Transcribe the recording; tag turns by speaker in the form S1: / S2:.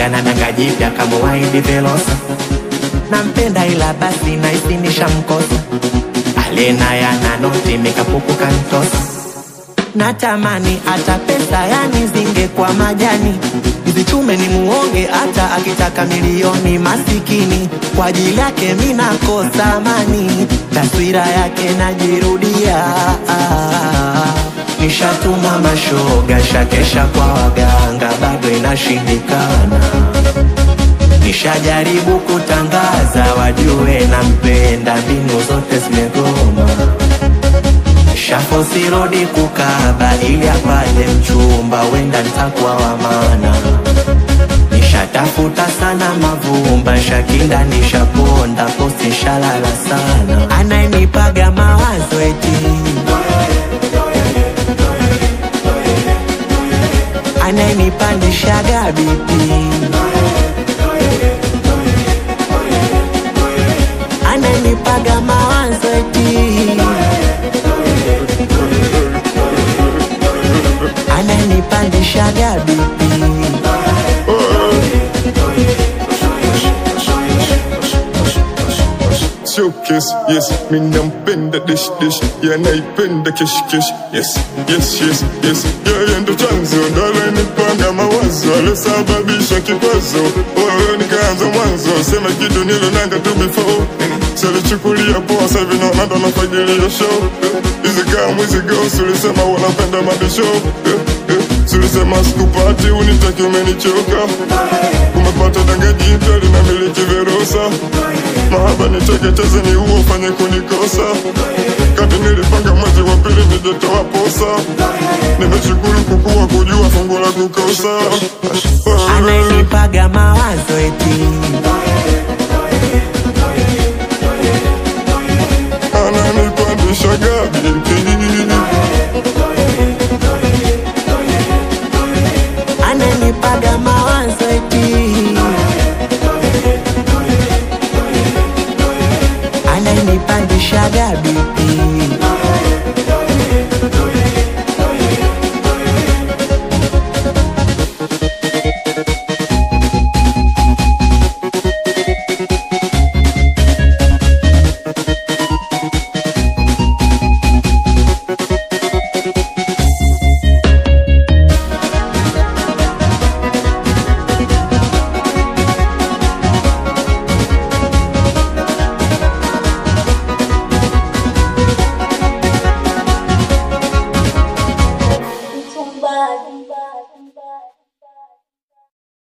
S1: ana danga jipya kama waidi Velosa. Nampenda ila basi naisi nishamkosa, alena yana noti mikapuku kantosa. Natamani hata pesa yani zingekuwa majani, nizichume ni muonge hata akitaka milioni. Masikini kwa ajili yake mi nakosa amani, taswira yake najirudia. Nishatuma mashoga, shakesha kwa waganga, bado inashindikana. Nishajaribu kutangaza wajue nampenda, mbinu zote zimegoma. Shafosi rodi kukaba ili apate mchumba, wenda ntakuwa wa maana. Nishatafuta sana mavumba, shakinda nishaponda, posti shalala sana. Anayenipaga mawazo eti anayenipandishaga bipi anayenipaga mawazo eti ananipandishaga bipi
S2: showcase yes mi nampenda dish dish yeah naipenda kesh kesh yes yes yes yes yeye ndo chanzo ndo alenipanga mawazo alosababisha kikwazo wewe nikaanza mwanzo sema kitu nilonanga tu before salichukulia poa sahivi naona ndo nafagilia show hizi kaa mwizi ghost ulisema wanapenda mabisho Sulisema sikupati unitaki umenichoka Umepata danga jipya linamiliki Verosa Mahaba niteketeze ni huo ufanye kunikosa Kati nilipanga mwezi wa pili nijetoa posa Nimeshukuru kukua kujua fungu la kukosa
S1: anayenipaga mawazo